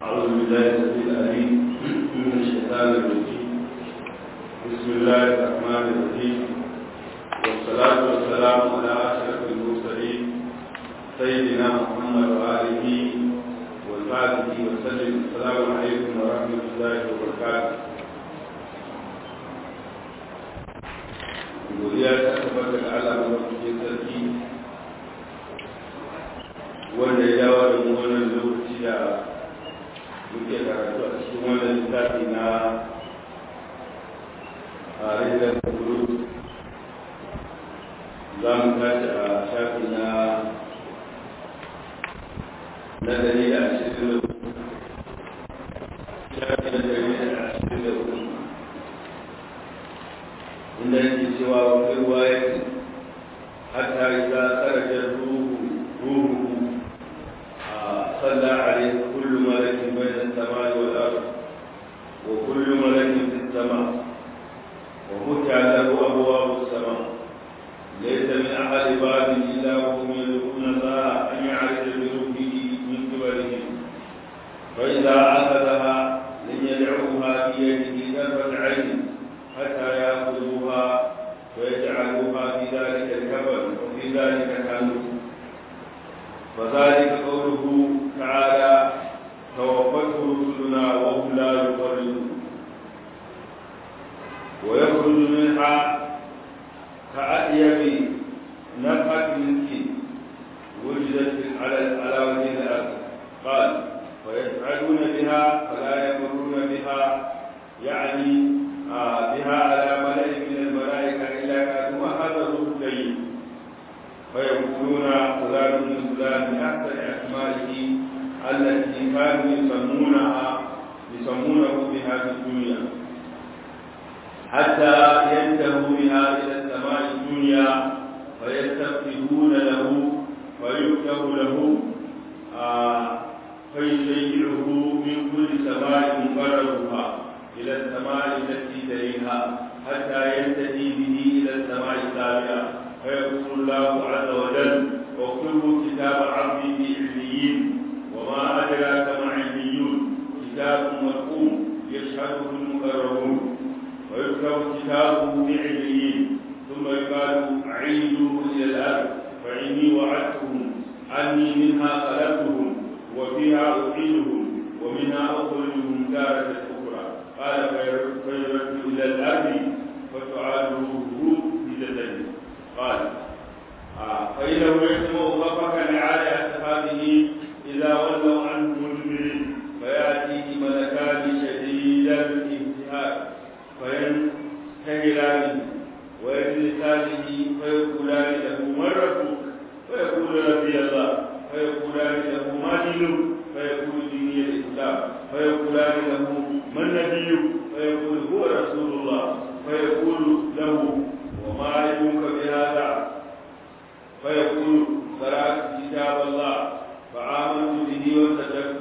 أعوذ بالله السميع العليم من الشيطان الرجيم بسم الله الرحمن الرحيم والصلاة والسلام على أشرف المرسلين سيدنا محمد وآله وصحبه وسلم السلام عليكم ورحمة الله وبركاته godiya ta tabbata ga Allah madaukakin sarki wanda ya dawo da mu wannan lokaci da muke karatu a cikin wannan littafi na a rinjar kuru za mu tashi a shafi na na dari da ashirin da shafi na dari da ashirin da hudu inda yake cewa wani ruwa ya ce hatta idza kharaja ruhu ruhu صلى عليه كل ملك بين السماء والأرض وكل ملك في السماء وفتح له أبواب السماء ليس من أحد باب إلا وهم يدعون الله أن يعرف بروحه من قبلهم فإذا أخذها لم يدعوها في يده طرفة عين حتى يأخذوها ويجعلوها في ذلك الكفن وفي ذلك كانوا وذلك قوله تعالى توفته رسلنا وهم لا يفرطون ويخرج منها كأطيب نفحة مسك وجدت على على وجه الأرض قال ويسعدون بها فلا يمرون بها يعني آه بها على ملأ من الملائكة إلا كانوا هذا الروح الطيب فيقولون فلان من فلان من احسن اسمائه التي كانوا يسمونها يسمونه بها في الدنيا حتى ينتهوا بها الى السماء الدنيا فيستفتحون له فيكتب له آه فيشيعه من كل سماء مقربها الى السماء التي تليها حتى ينتهي به الى السماء السابعه فيقول الله عز وجل واكتبوا كتاب عبدي في عليين وما أدراك ما عليون كتاب مرقوم يشهده المقربون ويكتب كتابه في عليين ثم يقال عيدوه إلى الأرض فإني وعدتهم أني منها خلقتهم وفيها أعيدهم ومنها أخرجهم تارة أخرى قال فيرد إلى الأرض فتعاد روحه بجسده قال آه فإنه يسمع غفك لعالي أصحابه إذا ولوا عنه مدبرين فيأتيه ملكان شديد الانتهاك فينتهرانه ويجلسانه فيقولان له من ربك فيقول ربي الله فيقولان له ما دينك فيقول ديني الإسلام فيقولان له من نبيك فيقول هو رسول الله فيقول له وما علمك بهذا فيقول قرأت كتاب الله فآمنت به وصدقت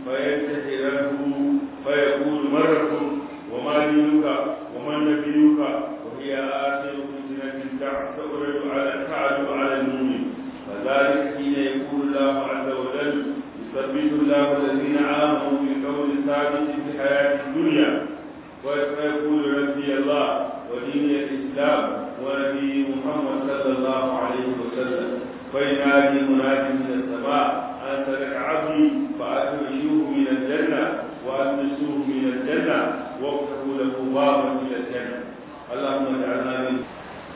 فينتهره فيقول من ربك وما دينك ومن نبيك وهي آخر فتنة تعرض على تعرض على المؤمن فذلك حين يقول الله عز وجل يثبت الله الذين آمنوا بالقول الثابت في الحياة الدنيا ويقول ربي الله ودين الإسلام ونبي محمد صلى الله عليه وسلم فينادي منادي من السماء أن ترك عبدي فأخرجوه من الجنة وألبسوه من الجنة وافتحوا له بابا إلى الجنة اللهم اجعلنا منه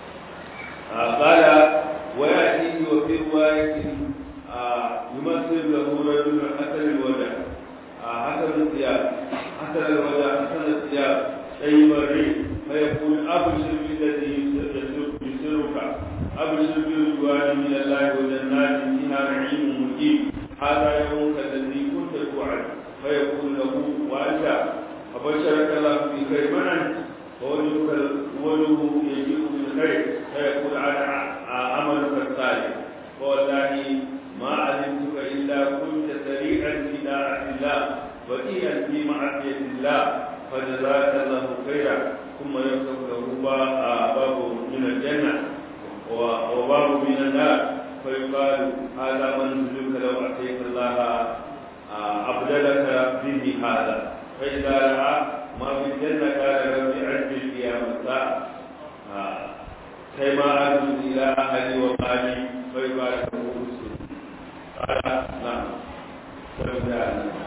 آه قال ويأتي وفي رواية آه يمثل له رجل حسن الوجه آه حسن الثياب حسن الوجه حسن الثياب طيب الريح فيقول أبشر بالذي يسرك أبشر برضوان من الله وجنات فيها نعيم مقيم هذا يومك الذي كنت توعد فيقول له وأنت أبشرك الله بخير من أنت فوجهك وجهه يجيء بالخير فيقول أنا عملك الصالح فوالله ما علمتك إلا كنت سريعا في طاعة الله بديئا في معصية الله فجزاك الله خيرا ثم يفتح له باب من الجنة وباب من النار فيقال هذا منزلك لو أتيت الله أبدلك به هذا فإذا رأى ما في الجنة قال رب عجل قيام الساعة كيما أرجو إلى أهلي ومالي فيبارك مسلم قال نعم فبدأ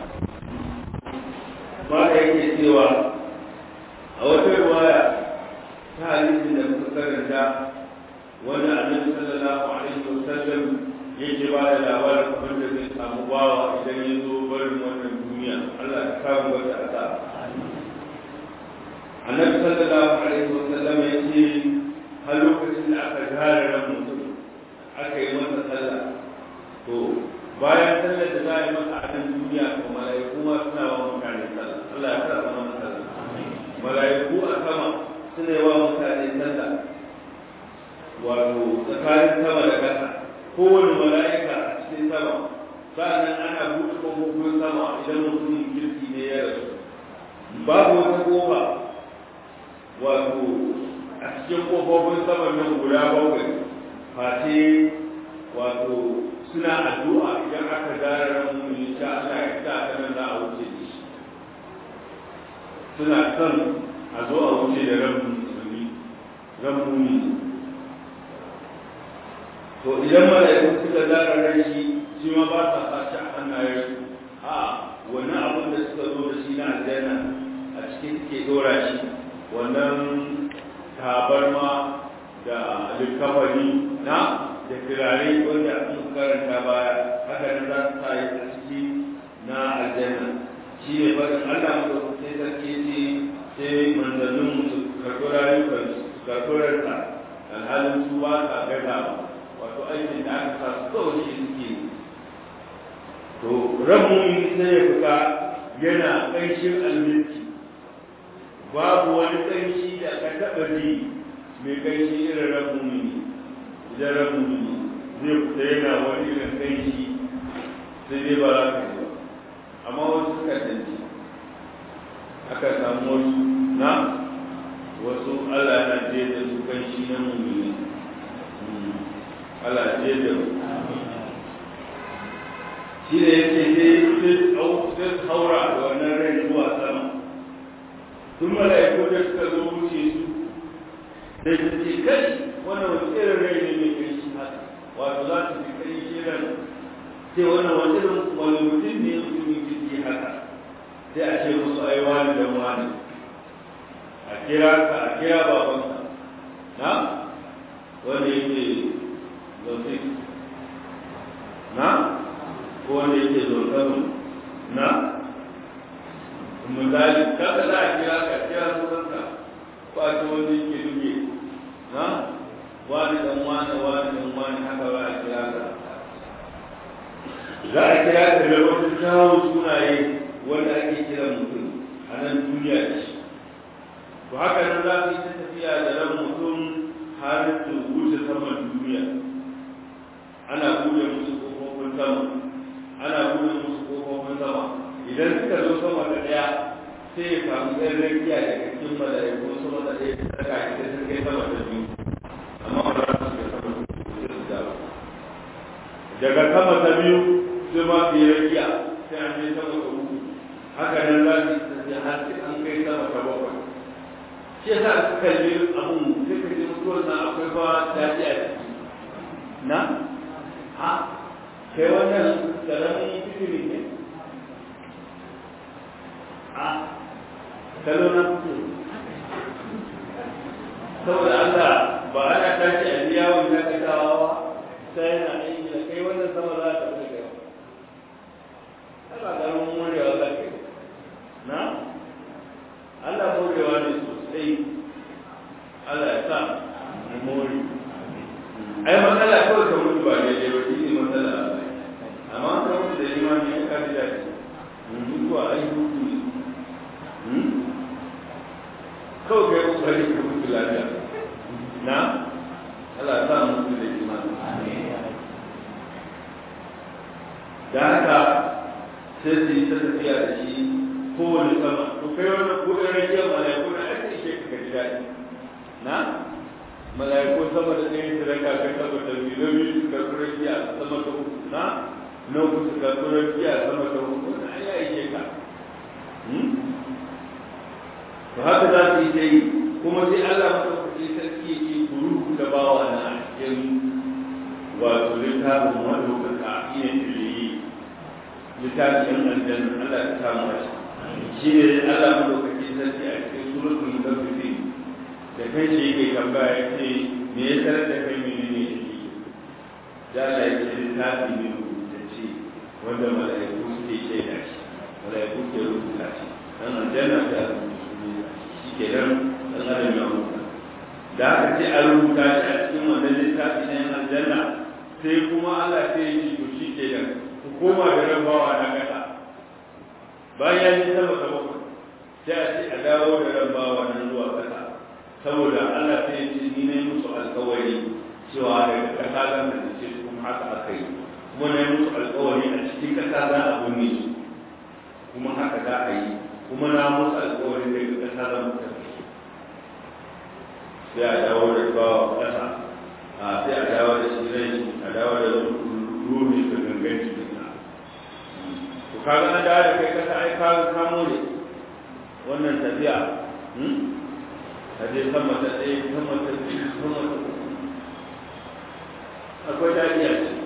ما yake cewa a wata riwaya ta hadisin da muka karanta wanda annabi sallallahu alaihi wasallam yake ba da labarin abin da zai samu bawa idan ya zo barin wannan duniya Allah ya kawo wata asa annabi sallallahu alaihi wasallam ya ce har lokacin da aka gare ran mutum aka yi masa sallah to bayan sallar da za a yi masa a nan duniya ko mala'iku ma suna wa mutane sallah Allah ya karɓa mana sallah mala'iku a sama suna yi wa mutane sallah wato tsakanin sama da ƙasa kowane mala'ika a cikin sama sa'annan ana buɗe ƙofofin sama idan mutumin kirki ne ya rasu babu wata ƙofa wato a cikin ƙofofin sama nan guda bakwai face wato suna addu'a idan aka gara ran mummuni sha Allah ya sa ta nan za a wuce da shi suna son a zo a wuce da ran musulmi ran mummuni to idan mala'iku suka zara ran shi shi ma ba sa sace a hannayen a wannan abin da suka zo da shi na aljanna a cikin suke dora shi wannan tabarma da likafani na da turare wanda sun karanta baya haka nan za su sa yi a ciki na aljanna shi ne faɗin Allah mu sai sarki ce sai manzannin su karɓi rayukan su karɓi ranta alhalin su ba sa gaza wato aikin da aka sa su kawai shi suke to rabu sai ya fita yana ƙanshin alminti babu wani ƙanshi da ka taɓa ji mai ƙanshi irin rabu ne idan rabu ne zai fita yana wani irin ƙanshi sai dai ba za ka ji ba amma wasu suka danci aka samu wasu na wasu Allah na je da su ƙanshi na mummuni Allah je da shi da yake sai sai haura da wannan rai zuwa sama tun mala'iku da suka zo wuce su da su ce kai wannan wani irin rai ne mai kai shi haka wato za su fi kai shi ran sai wannan wani irin wani mutum ne mutumin jirgi haka sai a ce musu ai wani da wani a kira ka a kira babanka na wanda yake zaune na ko wanda yake zaune na misali kaga za a kira ka kira sunanka ba ta wanda yake duke na wani dan wani wani dan wani haka ba a kira ka za a kira ka da wasu kyawun sunaye wanda ake kira mutum a nan duniya ce to haka nan za ka yi ta tafiya da ran mutum har su wuce saman duniya ana buɗe musu kofofin sama ana buɗe musu kofofin sama idan suka zo sama da ɗaya sai ya samu ɗan rakiya daga cikin mala'iku sama da ɗaya ta saka shi da sun kai sama da biyu amma ba za su ga sama da biyu su dawo daga sama ta biyu sai ma su yi rakiya sai an je sama da uku haka nan za su yi tafiya har sai an kai sama ta bakwai shi yasa su kalli abun sai ka ji mutuwar na akwai ba daɗi a ciki na ha kai wannan karamin fitiri ne a kalo na fitiri saboda Allah ba ana tashi a biya wa dakatawa ba sai yana aiki da kai wannan sama za ta fi kai Allah karamin morewa za ka yi na Allah morewa ne sosai Allah ya sa mu more ai matsala kawai ka mutu ba daidai ba shi ne matsala amma ka mutu da imani ya kaji daɗi mutuwa ai hutu ne kawai ka yi kokari ka mutu lafiya na Allah ya sa mutu da imani da haka sai su yi ta tafiya da shi kowane sama to kai wannan ko ɗan rakiyar mala'iku na ake ishe ka ji daɗi na mala'iku sama da ɗaya su raka kai sama da biyu na biyu su karɓi rakiya sama da uku na na kusa ga tsoron biya sama da hudu na ya yi ka to haka za su yi ta yi kuma sai Allah maɗaukaki sarki ya ce ku rubuta bawa na a cikin wato littafin maɗaukaka iya tiliyi littafin aljanna Allah ya samu a shi ne Allah maɗaukaki sarki a cikin suratul mutaffifin da kai shi yake tambaya ya ce me ya tarar da kai mene ne shi da Allah ya ce littafi ne rubutacce wanda mala'iku suke shaida shi mala'iku ke rubuta shi dan aljanna ta rubuta shi ke nan dan adam ya rubuta da aka ce a rubuta shi a cikin wannan littafi na yan aljanna sai kuma Allah sai ya ce to shi ke nan ku koma da rabawa na kasa bayan ya sama sama sai a ce a dawo da rabawa nan zuwa kasa saboda Allah sai ya ce ni ne musu alkawari cewa daga kasa zan da ce kuma haka aka yi kuma na yi musu alkawari a cikin kasa za a bunne su kuma haka za a yi kuma na musu alkawari daga kasa zan mutu sai a dawo da bawa kasa a sai a dawo da shi rai a dawo da ruhi da gangan cikin sa to kaga an dawo da kai kasa ai ka kamo ne wannan tafiya hadai sama ta ɗaya sama ta biyu sama ta uku akwai daɗi a ciki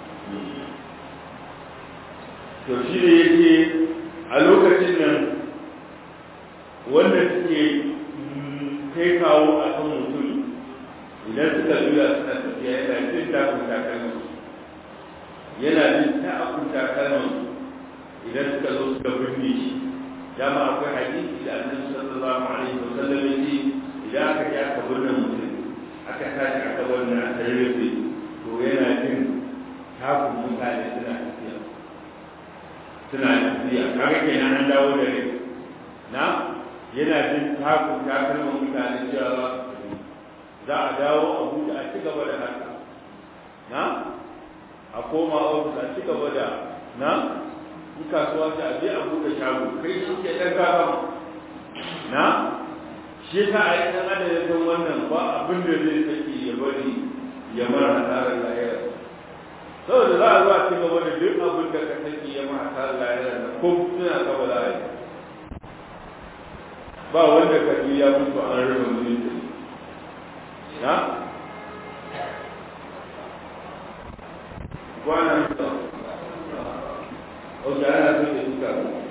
to shi ne yake a lokacin nan wanda suke kai kawo a kan mutum idan suka juya suna tafiya yana jin takun takalman yana jin takun takalman idan suka zo suka birne shi dama akwai hadisi da annabi sallallahu alaihi wasallam yace idan aka ji aka birne mutum aka tashi aka birne a tarbe to yana jin takun mutane suna tafiya suna tafiya kaga kenan an dawo da rai na yana jin takun takalman mutane cewa za a dawo a buɗe a ci gaba da haka na a koma ofis a ci gaba da na in kasuwa ta je a buɗe shago kai shi ke ɗan gaba na shi ta a yi ɗan adam ya san wannan ba abin da zai saki ya bari ya mara hasarar lahira saboda za a zuwa ci gaba da duk abin da ka saki ya mara hasarar lahira da ko suna gaba da ba wanda ka ya mutu an raba mutunci na wannan Oke ana so da suka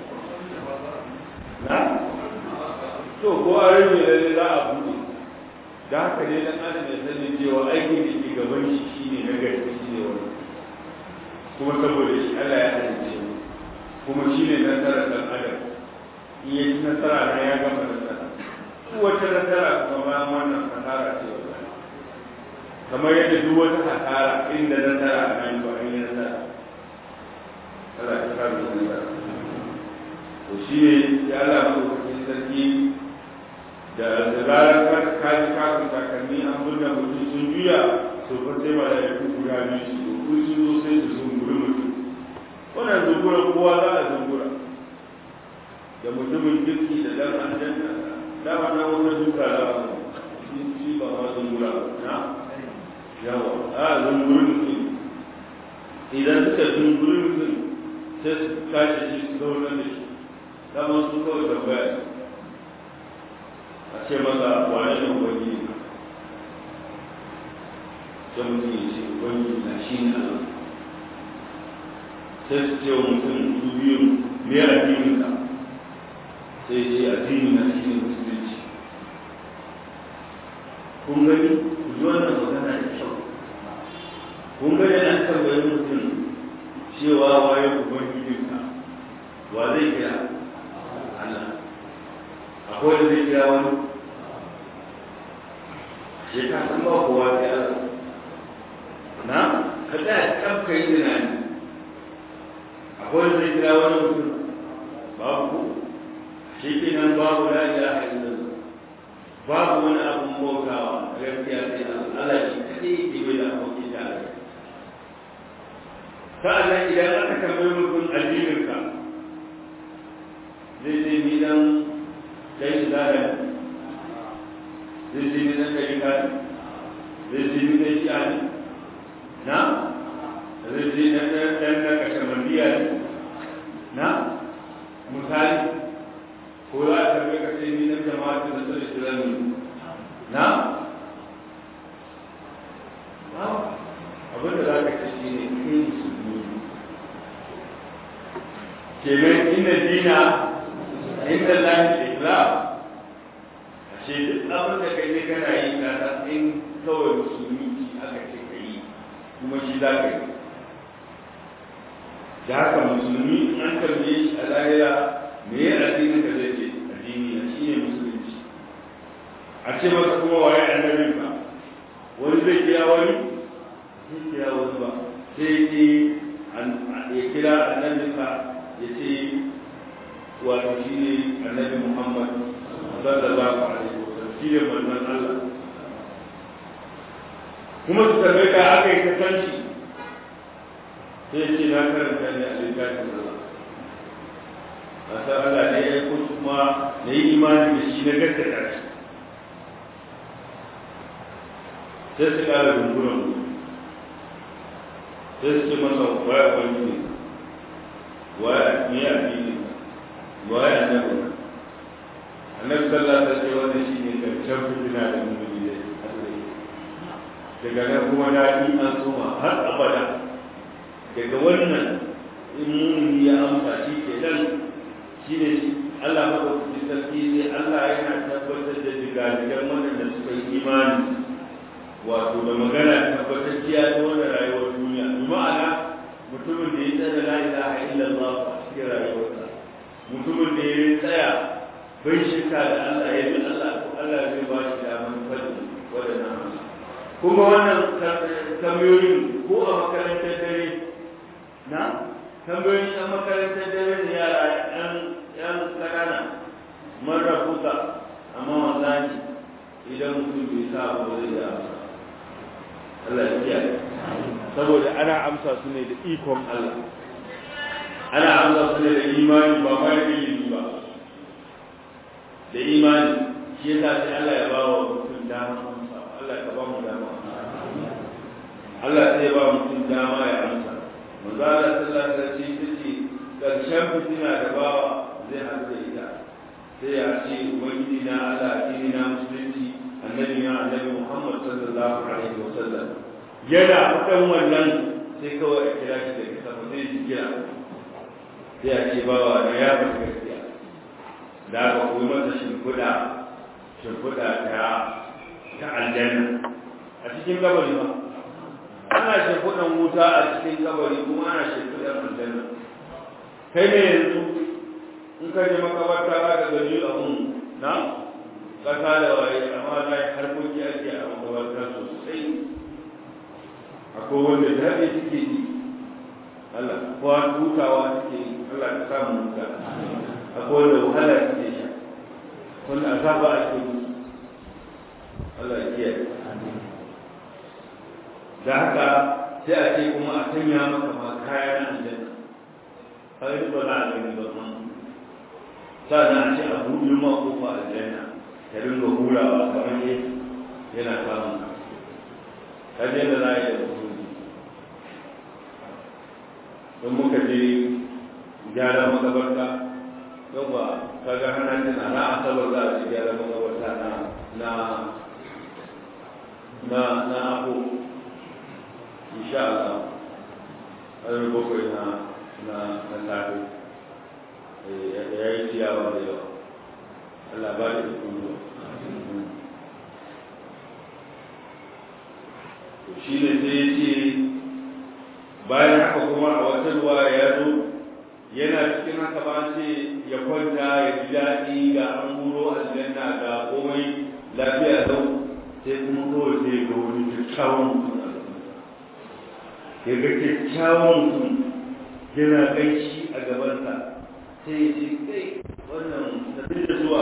na? To ko a rage lalle za a buɗe. Da haka ne dan adam ya sani cewa aikin da ke gaban shi shine na gaske shine wani. Kuma saboda shi Allah ya halice mu. Kuma shine nasarar dan adam. In ya ci nasara na ya gama nasara. Duk wata nasara kuma bayan wannan hasara ce wannan. Kamar yadda duk wata hasara inda nasara a nan ba an yi nasara. Allah ya kare mu da to shi ne ya Allah mu cikin sarki da zarar ka ka ji ka kun takalmi an burna mutum sun juya to fa sai ba da ku guda biyu su ku su zo sai su sun guri mutum wannan zungura kowa za a zungura da mutumin kirki da dan aljanna da ba na wani duka da shi ba ma zungura na yawa a zunguri mutum idan suka zunguri mutum sai su tashi shi su zaune da shi dama su kawai tambaya a ce masa wane ne wani sai mutum ya ce wani na shi ne Allah sai su ce wa mutum su biyu me addinin ka sai ce addini na shi ne musulunci kun gani ku ji wannan magana da kyau kun gani an tambayi mutum cewa waye ubangijinka wa zai kira Allah akwai da zai kira wani shi ka san ba kowa sai Allah na ka tsaya kaf kai tunani akwai da zai kira wani mutum babu ko shi ke nan babu la ilaha illallah babu wani abun bautawa gaskiya sai Allah Allah shi kadai ke bai da abokin da Allah sa'annan idan aka tambayi mutum addininka zai ce ni dan dan izala zai ce ni dan dalika zai ce ni dan shi'a ne na zai ce dan dan dan na kashe na misali ko za a karbe ka ce ni na jama'a da su da shirin na abin da za ka ce shi ne kai musulmi kenan ina dina inda lahi islam a ce duk abin da kai ne kana yi ka san in kawai musulmi aka ce ka yi kuma shi za ka yi da haka musulmi an tambaye shi a lahira me ya addinin ka zai ce addini na shi ne musulunci a ce masa kuma waye annabin ka wani zai kira wani zai kira wani ba sai ce ya kira annabin ka ya ce wato shi ne annabi muhammad sallallahu alaihi wasallam shi ne manzon Allah kuma su tambaye ka aka yi kasanci sai ce na karanta ne a littafin Allah a san Allah ne ya yi kuma na yi imani da shi na gaskata shi sai su kara rungunan sai su ce masa waya wani ne waya ne a fili waya annabi annabi sallallahu alaihi wasallam wanda shi ne karshen fitina da mummuni da daga nan kuma daɗi an soma har abada daga wannan in mumini ya amsa shi ke nan shi ne Allah maɗaukaki sarki sai Allah yana tabbatar da digadigan waɗanda suka yi imani wato da magana tabbatacciya ta wannan rayuwar duniya bi ma'ana mutumin da ya tsaya la ilaha illallah a cikin rayuwarsa mutumin da ya tsaya bai shirka da Allah ya bi Allah ko Allah zai ba shi damar fadi waɗannan amsa kuma wannan tambayoyin ko a makarantar dare na tambayoyin a makarantar dare ne yara yan yan kanana man rabuka amma wallahi idan mutum bai sa ba zai da amsa Allah ya kiyaye saboda ana amsa su ne da ikon Allah ana amsa su ne da imani ba ma da ilimi ba da imani shi yasa sai Allah ya ba wa mutum dama amsa Allah ka ba mu dama Allah sai ya ba mutum dama ya amsa manzo Allah sallallahu alaihi wasallam ce karshen fitina da bawa zai haɗu da ita sai ya ce ubangiji na Allah addini na musulunci annabi na annabi Muhammad sallallahu alaihi wasallam yana faɗan wannan sai kawai a kira shi daga sama sai shi kira sai a ce bawa na ya faɗi gaskiya da aka koyi masa shimfiɗa shimfiɗa ta ta aljanna a cikin gabari ba ana shimfiɗan wuta a cikin kabari kuma ana shimfiɗan aljanna kai ne yanzu in ka je makabarta ba da gani abun na kasa da waye amma na yi harkoki ake a makabarta sosai akwai wanda daɗi suke yi Allah ko an hutawa suke yi Allah ka samu huta akwai wanda wahala suke sha wanda azaba ake musu Allah ya kiyaye da haka sai a ce kuma a sanya maka ma kaya na aljanna kai ba za a gani ba ma sannan a ce a buɗe ma kofa aljanna ka dinga hurawa kamar ne yana samun ka kaje da za a yi da mutum don muka je gyara makabarta yau ba kaga hana tana na asabar za a ce gyara makabarta na na na na abu insha Allah har bakwai na na na safe ya yi ciyawa da yawa Allah ba da ikon zuwa shi ne sai ya ce bayan haka kuma a wata ruwa ya zo yana cikin haka ba ce ya kwanta ya ji daɗi ga an huro aljanna ga komai lafiya lau sai kuma kawai sai ga wani kyakkyawan mutum ya ga kyakkyawan mutum yana ƙanshi a gabansa sai ya ce kai wannan tafi da zuwa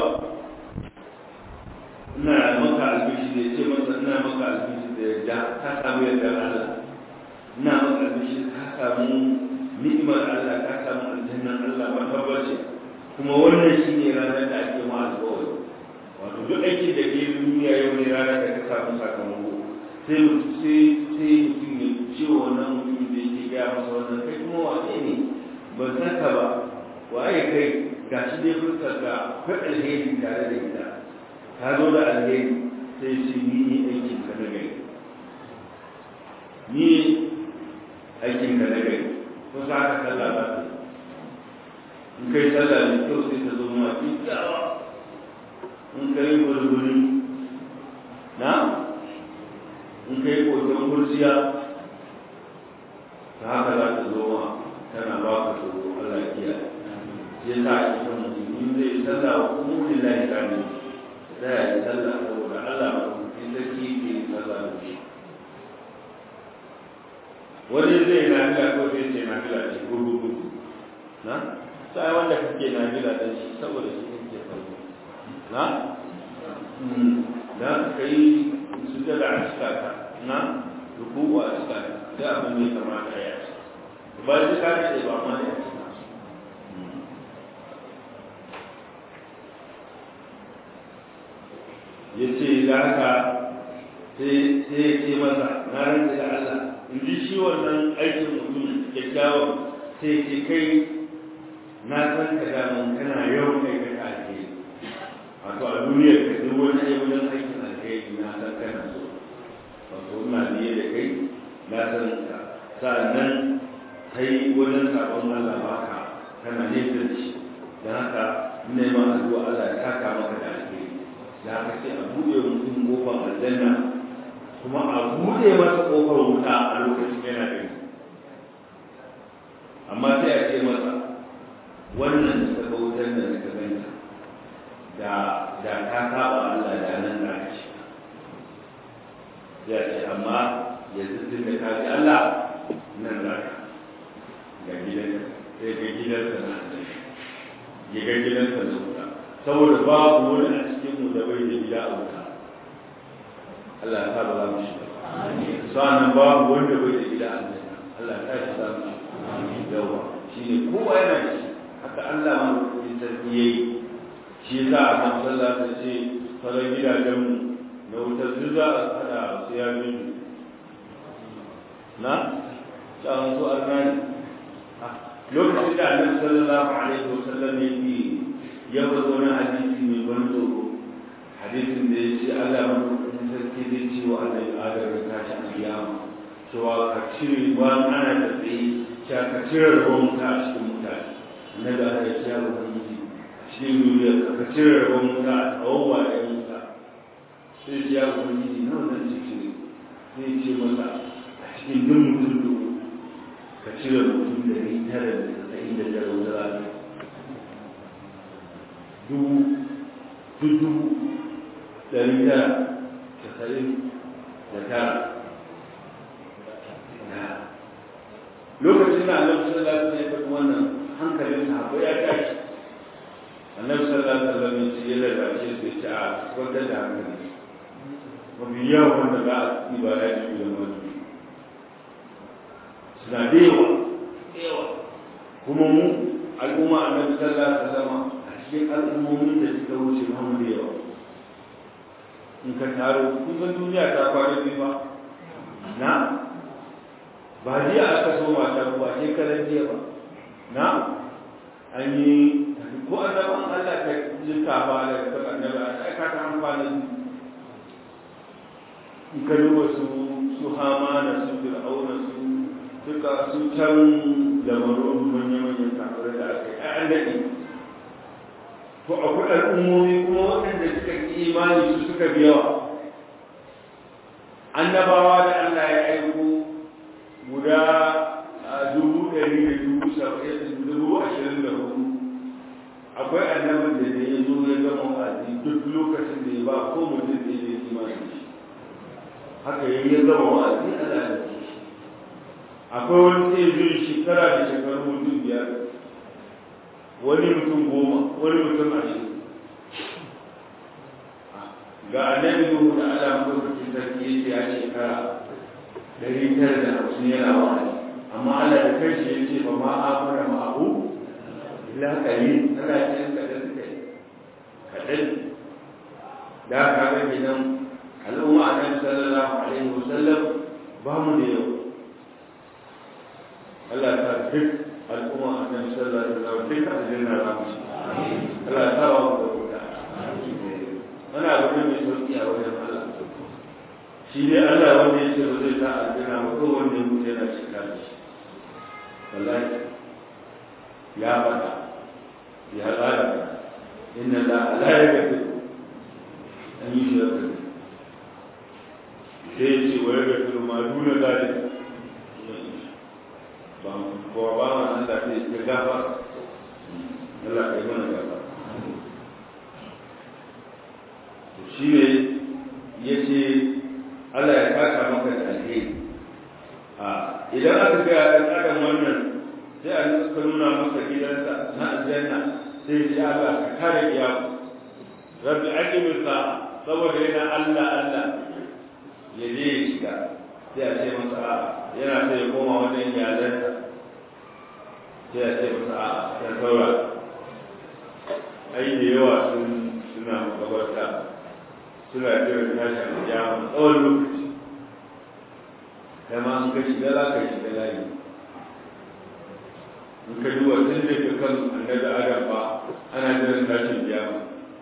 ina maka albishi da ya ce masa ina maka albishi da yadda ka samu yadda Allah ina maka albishi ka samu ni'imar Allah ka samu aljannan Allah ba tabbace kuma wannan shine ranar da ake ma alƙawari wato duk aikin da ke duniya yau ne ranar da ka samu sakamako sai sai sai mutum ya ce wannan mutum da yake gaya masa wannan kai kuma wane ne ban san ka ba waye kai ga shi dai fuskar ga akwai alheri tare da ita ka zo da alheri sai ce ni ne aikin ka na gari ni aikin ka na gari ko sa ka sallah ba ta in kai sallah ne kyau sai ta zo ma kyakkyawa in kai gurguri na in kai koton kurciya ta haka za ta zo ma tana ba ka tsoro Allah ya kiyaye ya sa a cikin mutum in zai sallah wa kuma lillahi kane da ya yi sallah saboda Allah ba in sarki ke yi sallah da shi wani zai na fila ko sai ce na fila ce gudu gudu na sai wanda kake na fila da shi saboda shi kake sallah na da ka yi sujada a cika ka na rukuwa a cika ka da abin da ya kamata ya ci ba shi ka ce ba ma ya ci ya ce da haka sai ya ce masa na rantsa da Allah in ji shi wannan aikin mutum kyakkyawan sai ce kai na san ka daman kana yawan aikata alheri wato a duniyar ka duk wani ayi wajen aikin alheri na san kana so wato ina biye da kai na san ka sa'annan kai wajen sabon Allah baka kana nesa da shi don haka neman addu'a Allah ya saka maka da alheri da aka ce a buɗe mutum kofar aljanna kuma a buɗe masa kofar wuta a lokacin yana da amma sai a ce masa wannan da ka wutar da ka ganta da da ka saba Allah da nan da ka ci ya ce amma yanzu tun da ka ji Allah nan za ka ga gidanka sai ga gidansa na ya ga gidansa na wuta saboda babu wani a cikin mu da bai da gida a wuta Allah ya sa ba za mu shiga sa'annan babu wanda bai da gida a aljanna Allah ya sa za mu shiga yawa shine kowa yana da shi haka Allah ma ya sarki yayi shi yasa a kan sallah ta ce sauran gidajen mu na wutar duk za a hada su ya bin na tsawon su arnani lokacin da annabi sallallahu alaihi wasallam ya yi ya bar wani hadisi mai ban tsoro hadisin da ya ce Allah madaukakin sarki zai ce wa Allah adam ya tashi a kiyama cewa ka cire ba ana da tsaye cewa ka cire rabon wuta a cikin mutane na da aka yi ya ubangiji a cikin duniya ka cire rabon wuta a tsawon wajen wuta sai ce ya ubangiji na wannan ce cire zai ce masa a cikin duk mutum dubu ka cire mutum da ni tara da tsayin da tara wuta za ta dubu dubu dari tara casa'in da tara lokacin da annabi sallallahu alaihi wasallam ya faɗi wannan hankalin sahabbai ya tashi annabi sallallahu alaihi wasallam ya ce ya lalace su ya ce a kwantar da hankali mafi yawan wanda za a ci ba ya ci da mutu suna da yawa yawa kuma mu al'umma annabi sallallahu alaihi wasallam cikin al'ummomin da suka wuce mamu da yawa in ka taro kusan duniya ta kwana biyu ba na ba jiya aka so mata ba sai karan jiya ba na an yi ko annaban Allah ka jinta ba da ka annabi a ka ta amfani in ka duba su su hamana su fir'auna su duka su can lamarin manya-manyan kafirai da aka yi an daɗe to akwai al'ummomi kuma waɗanda suka yi imani su suka fi yawa annabawa da Allah ya aiko guda dubu ɗari da dubu saba'in dubu ashirin da hudu akwai annabin da ya zo ya gama wa'azi duk lokacin da ya ba ko mutum da ya yi imani da shi haka ya yi gama wa'azi Allah ya ce shi akwai wani sai zuwa shekara da shekaru mutum biyar wani mutum goma wani mutum ashirin ga annabi Nuhu da Allah madaukakin sarki ya ce ya shekara dari tara da hamsin yana wa'azi amma Allah da kanshi ya ce ba ma amara ma abu illa qalil Allah ya ce kadan suka yi kadan da ka ga gidan al'umma annabi sallallahu alaihi wasallam ba mu da yau Allah ta duk al'umma annabi sallallahu alaihi wasallam duka aljanna za mu ci Allah ya sa mu da wuta wani abu ne mai sauki a wajen Allah shi ne Allah wanda ya ce ba zai sa aljanna ba ko wanda ya mutu yana cika da shi wallahi ya faɗa ya tsara inna la la yaghfiru an yi shi da sai ya ce wa yaghfiru ma duna zalika ba ko ba ma Allah sai ya gafa Allah kai mana gafa shi ne ya ce Allah ya kaka maka da alheri a idan aka ga ɗan adam wannan sai a nuka nuna maka gidansa na aljanna sai ya Allah ka kare iyaku rabbi aqimi sa saboda yana Allah Allah ya je ya shiga sai a ce masa a yana sai ya koma wajen iyalansa sai a ce masa a ya saura ai da yawa sun suna makabarta suna jiran tashin kiyama tsawon lokaci kama an ka shiga za ka shiga layi in ka duba tun da ka kan annabi adam ba ana jiran tashin kiyama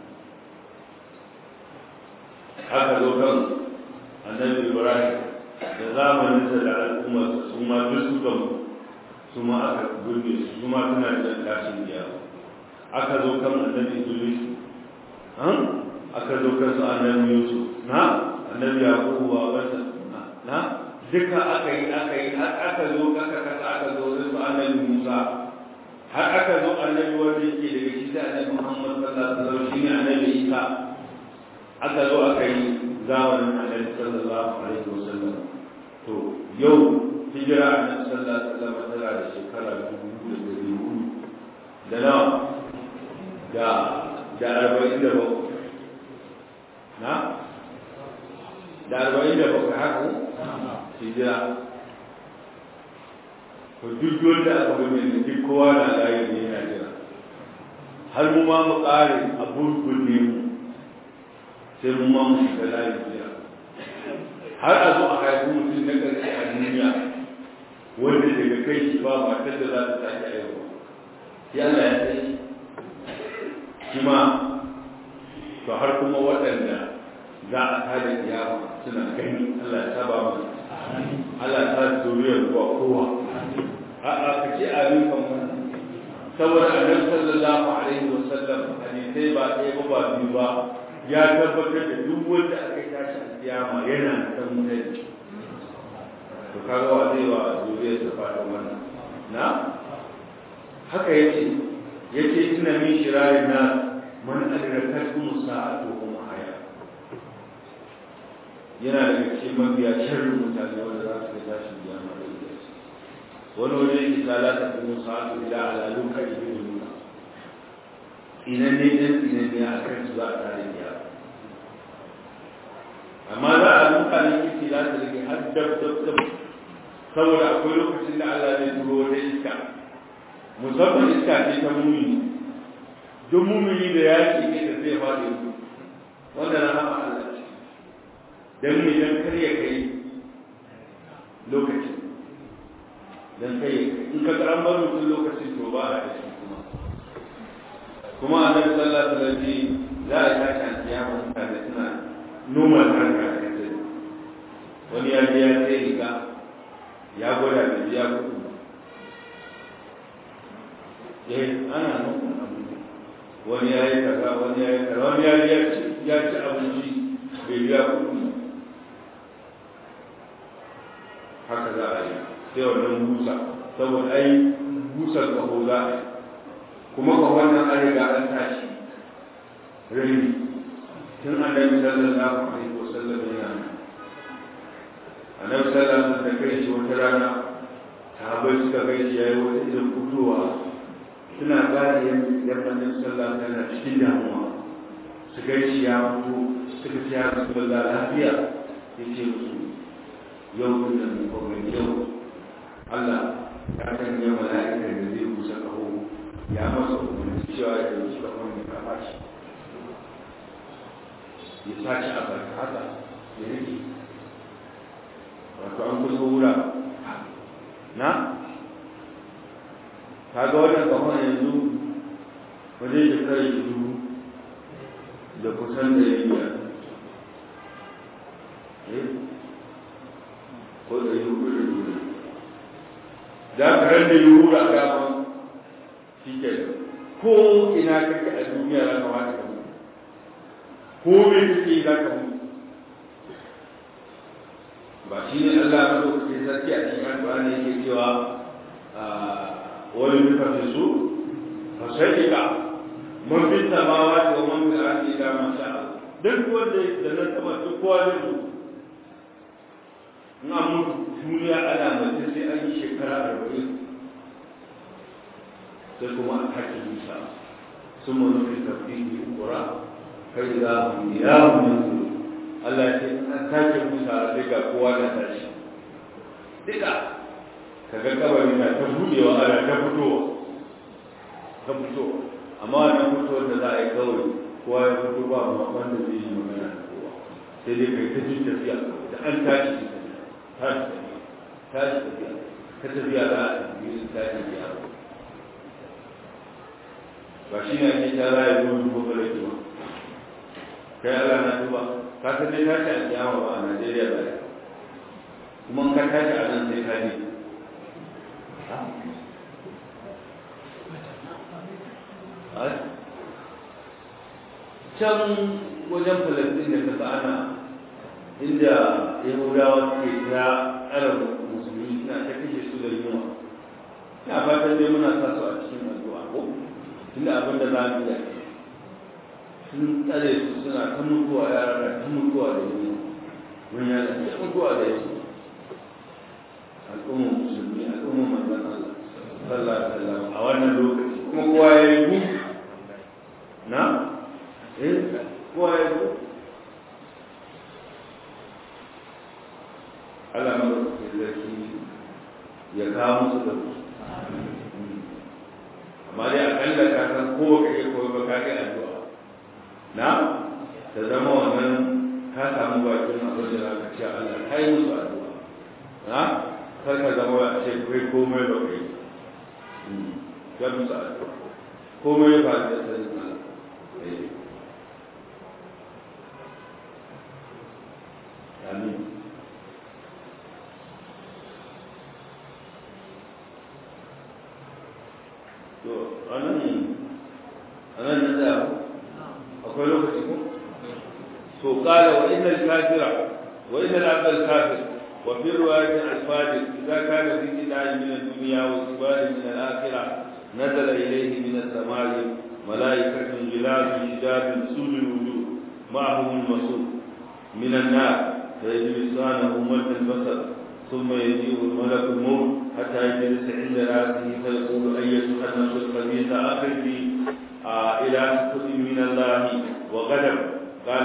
haka zo kan annabi ibrahim da zamaninsa da al'ummarsa su ma duk suka mu su ma aka gurbe su su ma suna jiran tashin kiyama aka zo kan annabi idris aka zo kan su annabi yusuf na annabi yaqubu wa wasa na duka aka yi aka yi har aka zo aka kasa aka zo da su annabi musa har aka zo annabi wanda yake daga shi sai annabi muhammad sallallahu alaihi wasallam shine annabi isa aka zo aka yi zamanin annabi sallallahu alaihi wasallam to yau hijira annabi sallallahu alaihi wasallam tana da shekara dubu da dari hudu da nawa da da arba'in da bakwai na da arba'in da bakwai haka hijira to duk wanda aka bude ne duk kowa na layi ne yana jira har mu ma mu ƙare a burgunne mu sai mu ma mu shiga layi jira har a zo a haifi mutum na ƙarshe a duniya wanda daga kai shi ba matar da za ta sake aiwa ya Allah ya sai shi ma to har kuma waɗanda za a tada kiyama suna gani Allah ya saba mu Allah ya sa zuriyar zuwa kowa a'a ka ce abin kan wannan saboda annabi sallallahu alaihi wa sallam hadisai ba ɗaya ba ba biyu ba ya tabbatar da duk wanda aka tashi a kiyama yana da mutane to kaga wa zai wa zuriyar ta fatan wannan na haka yace yace ina min shirarin na man adrakatuhum sa'atu hum haya yana da cikin mabiya sharrin mutane wanda za su ga tashin kiyama da ita wani waje yake tsala ta kuma sa'atu ila alalun kai da nuna inan ne dan inan ne a kan su za a tare da amma za a duka ne kike za ta rage har dab dab dab saboda akwai lokacin da Allah zai turo wata iska musamman iska ce ta mumini duk mumini da yaki ne da zai faɗi wanda na hama Allah ce dan me dan kar ya kai lokacin dan kai in ka ga an bar mutum lokacin to ba a da shi kuma kuma annabi sallallahu alaihi wasallam za a tashi an kiyama mutane suna noma harka da kai wani ya je ya sai riga ya gwada da biya kuɗi eh ana nuna wani ya yi kaza wani ya yi kaza wani ya ya ci ya ci abinci bai biya kuɗi haka za a yi sai wannan busa saboda ai busar kaho za a yi kuma ka wannan an riga an tashi rini tun annabi sallallahu alaihi wasallam yana annabi sallallahu alaihi wasallam da kai shi wata rana sahabbai suka kai shi yayi wata irin fitowa suna gane yadda annabi sallallahu alaihi wasallam cikin damuwa su kai shi ya fito suka ce ya rasulullah lafiya yace musu yau din nan ko yau Allah ya sanya mala'ika da zai busa kaho ya masa umarni cewa ya dauki kahon ya kama shi ya sace a barka haka ya rike wato an kusa wura na kaga wannan kamar yanzu wajen shekarar dubu da kusan da ya biya ko da yi hudu da dubu za ka ran da yi hudu a gaban shi ke ko ina kake a duniya za ka wata ka mutu ko me kake za ka mutu ba shi ne Allah na lokacin sarki a cikin addu'a ne yake cewa wani duka fi su fa sai ka man fi samawa wa man fi ardi da man sha duk wanda da nan sama duk kowa ne su na mutu duniya ana mace sai an yi shekara arba'in sai kuma a haƙi nisa sun manufi tafi kura kai za mu ya mu Allah ya ce an sake musa sai ga kowa da tashi duka kaga kabari na ta budewa ana ta fitowa ta fitowa amma wannan fitowar da za a yi kawai kowa ya fito ba ma wanda zai yi magana da kowa sai dai kai ta jin tafiya da an tashi tashi tashi tafiya ta tafiya za a yi tashi biya ba shi ne ake ta raya zuwa dubu kala kiwa kai Allah na duba ka san dai tashi a kiyama ba a Najeriya ba kuma ka tashi a nan sai ka ji can wajen falastin da kasa ana inda yahudawa suke ta arab musulmi suna ta kashe su da yunwa ina fatan dai muna sa su a cikin addu'a ko tunda abin da za mu yi sun tsare su suna ta mutuwa yara da ta mutuwa da yunwa wani yana ta mutuwa da yunwa al'ummar musulmi al'ummar manzan Allah sallallahu alaihi wasallam a wannan lokaci kuma kowa ya yi gu na eh kowa ya yi gu Allah ma zaki ya kawo musu da su amma dai akalla ka san ko ka yi koyi ba ka yi addu'a na ta zama wannan ka samu bakin abin da za ka ce Allah ka yi musu addu'a na kar ka zama a ce kai komai ba kai ya musu addu'a komai ba da sanin Allah amin to anan anan na da akwai lokaci ko to qala wa innal kafira wa innal abdal kafir وفي رواية الفاجر إذا كان في كتاب من الدنيا وسبال من الآخرة نزل إليه من السماء ملائكة جلال شداد سود الوجوه معهم المسوق من النار فيجلسانه مد البصر ثم يجيء الملك الموت حتى يجلس عند راسه فيقول أيتها النفس الخبيثة أخرجي آه إلى سخط من الله وغضب قال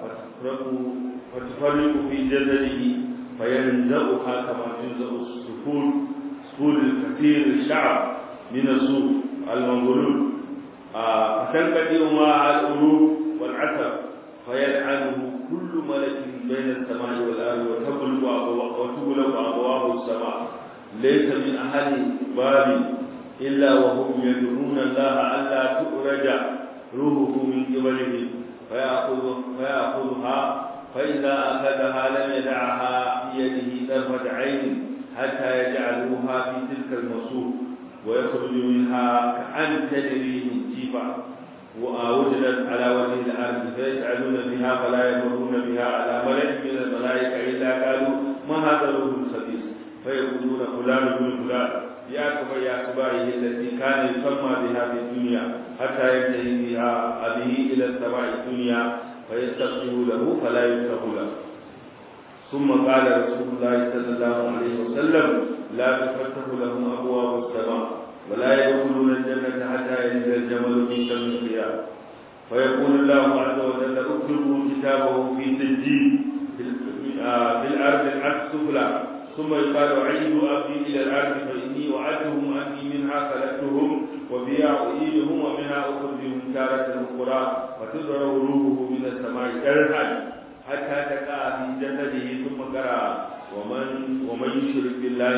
فتفرق في جسده فينزعها كما تنزع السفول سفول الكثير الشعب من الصوف المنظلول فتنقطع معها القلوب والعسل فيلعنه كل ملك بين السماء والارض وتغلق ابواب السماء ليس من اهل باب الا وهم يدعون الله الا تؤرج روحه من قبله فيأخذ فيأخذها فإذا أخذها لم يدعها في يده طرفة عين حتى يجعلوها في تلك المصوف ويخرج منها كأن تجري من جيفة ووجدت على وجه الأرض فيسألون بها فلا يمرون بها على ملك من الملائكة إلا قالوا ما هذا الروح الخبيث فيقولون فلان بن فلان يا يا كبائه التي كان يسمى بها في الدنيا حتى ينتهي بها به إلى السماء الدنيا فيستغفر له فلا يفتح له ثم قال رسول الله صلى الله عليه وسلم لا تفتح لهم ابواب السماء ولا يدخلون الجنه حتى ينزل الجمل في سم الخيام فيقول الله عز وجل اكتبوا كتابه في سجين في الارض السفلى ثم يقال عيدوا عبدي الى الارض فاني وعدتهم اني منها خلقتهم وبها اعيدهم ومنها اخرجهم تاره اخرى فتدرى روحه من السماء كرها حتى تقع في جسده ثم قرا ومن ومن يشرك بالله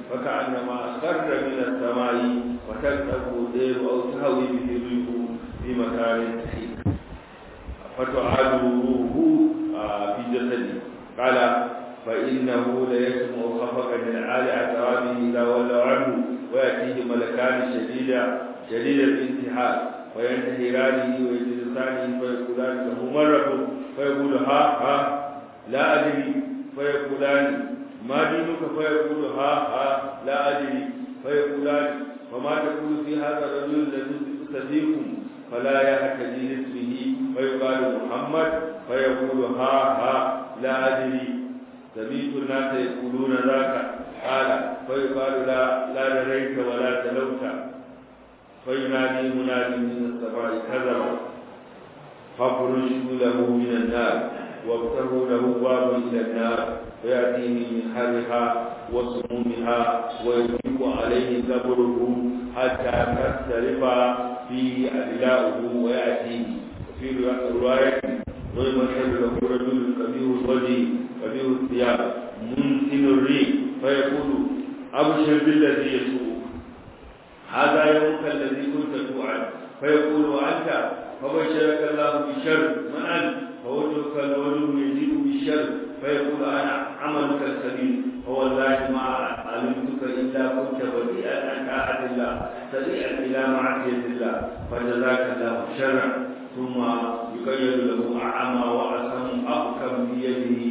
فكأنما خر من السماء وتلقه الدير أو تهوي به الريح في مكان سحيق فتعاد روحه في جسده قال فإنه ليسمع خفقا من عالي أترابه إذا ولوا عنه ويأتيه ملكان شديدا شديد الانتحار وينتهرانه ويجلسانه فيقولان له من ربك فيقول ها ها لا أدري فيقولان ما دينك فيقول ها ها لا أدري فيقولان وما تقول في هذا الرجل الذي استفيكم فلا يهتدي لاسمه فيقال محمد فيقول ها ها لا أدري سمعت الناس يقولون ذاك قال فيقال لا لا دريت ولا تلوت فينادي مناد من السماء كذب فافرشوا له من النار وابتغوا له باب الى النار فياتيه من حرها وسمومها ويضيق عليه قبره حتى تختلف فيه أدلاؤه ويأتيه وفي رواية ويمثل له رجل كبير الوجه كبير الثياب منتن الريح فيقول أبشر بالذي يسوء هذا يومك الذي كنت توعد فيقول وأنت فبشرك الله بشر من أنت فوجهك الوجه يزيد بالشر فيقول أنا عملك السبيل فوالله ما علمتك إلا كنت بديئا عن طاعة الله سريعا إلى معصية الله فجزاك الله شرا ثم يقيد له أعمى وأسم أبكم بيده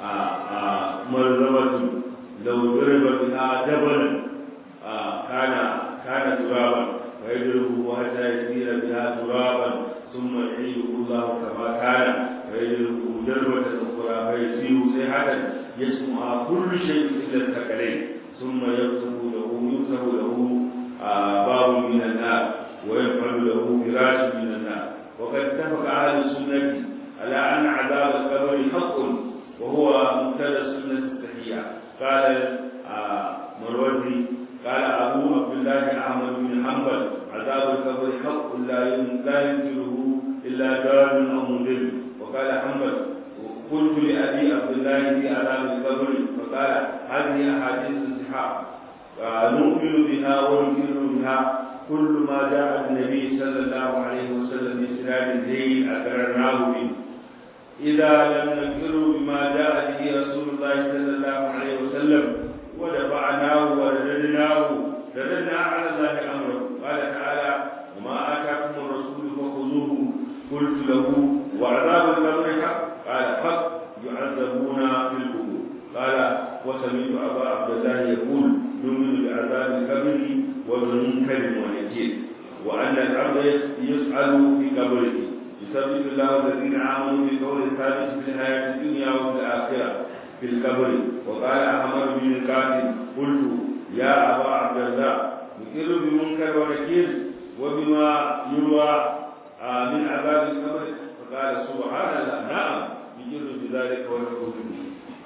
مرزبة لو ضرب بها جبلا كان كان ترابا فيضربه حتى يسير بها ترابا ثم يعيده الله كما كان فيضربه ضربة أخرى فيسير صيحة يسمعها كل شيء إلا الثقلين ثم يفتح له يفتح له باب من النار ويفعل له فراش من النار وقد اتفق أهل السنة على أن عذاب القبر حق وهو مبتدا السنة التحية قال مروزي قال أبو عبد الله أحمد بن حنبل عذاب القبر حق لا لا ينكره إلا دار أو مدل وقال حنبل قلت لأبي عبد الله في عذاب القبر فقال هذه أحاديث الصحاح نؤمن بها ونكر بها كل ما جاء النبي صلى الله عليه وسلم بإسناد زين أقررناه به إذا لم نكر بما جاء به رسول الله صلى الله عليه وسلم ودفعناه ورددناه رددنا على الله أمره قال تعالى وما آتاكم الرسول فخذوه قلت له وعذاب القبر حق قال حق يعذبون في القبور قال وسمعت أبا عبد الله يقول نؤمن بعذاب القبر وبمنكر ونكير وأن العبد يسأل في قبره يثبت الله الذين آمنوا بالقول الثابت في الحياة الدنيا وفي الآخرة في القبر وقال أحمد بن القاسم قلت يا أبا عبد الله نكر بمنكر ونكير وبما يروى من عذاب القبر فقال سبحان الله نعم يجر بذلك ونقول به